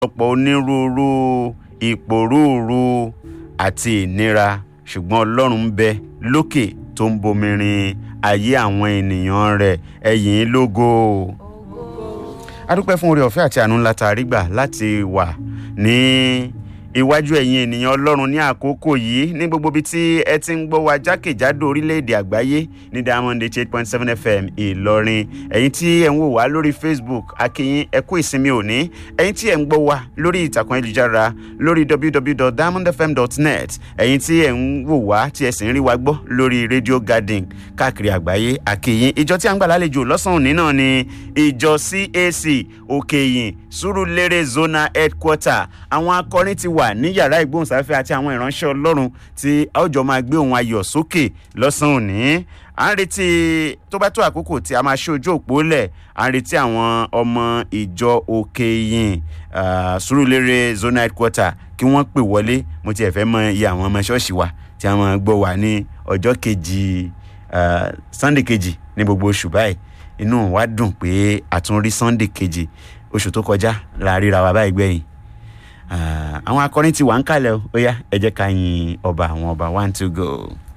ọ̀pọ̀ onírúurú ìpòrúurú àti ìnira ṣùgbọ́n ọlọ́run ń bẹ lókè tó ń bomirin ayé àwọn ènìyàn rẹ̀ ẹ̀yìn lógo. a dúpẹ́ fún oore ọ̀fẹ́ àti àánú ńlá tá a rí gbà láti wà ní iwájú ẹ̀yin ènìyàn ọlọ́run ní àkókò yìí ní gbogbo ibi tí ẹ ti ń gbọ́ wa jákèjádò orílẹ̀-èdè àgbáyé ní diamond eight point seven fm ìlọrin ẹ̀yin tí ẹ̀ ń wò wá lórí facebook akínyìn ẹ kú ìsinmi òní ẹ̀yin tí ẹ̀ ń gbọ́ wa lórí ìtàkùn ayélujára lórí www.diamondfm.net ẹ̀yin tí ẹ̀ ń wò wá tí ẹ sì ń rí wa gbọ́ lórí radio garden káàkiri àgbáyé akínyìn ìjọ tí a ń gbà lálejò lọ́sàn-án òní náà ni ìjọ cac òkèyìn sùúrùlérè zona headquarter àwọn akọrin ti wà ní yàrá ìgbóhùnsáfẹ́ àti àwọn ìránṣẹ́ ọlọ́run tí a ó jọ máa gbé ohun ayọ̀ sókè lọ́sàn-án òní à ń retí tó bá tó àkókò tí a máa ṣe ojú òpó lẹ̀ à ń retí àwọn ọmọ ìjọ òkèyìn sùúrùlérè zona headquarter kí wọ́n pè wọlé mo tiẹ̀ fẹ́ mọ iye àwọn ọmọ ṣọ́ọ̀ṣì wa tí a máa gbọ́ wà ní ọjọ́ kejì sunday kejì ní gbogbo oṣù báyìí inú wa dùn pé a tún rí sunday kejì oṣù tó kọjá la ríra wa báyìí gbẹ̀yìn àwọn akọrin ti wà ń kalẹ̀ ó yá ẹ jẹ́ ká yin ọba àwọn ọba one two go.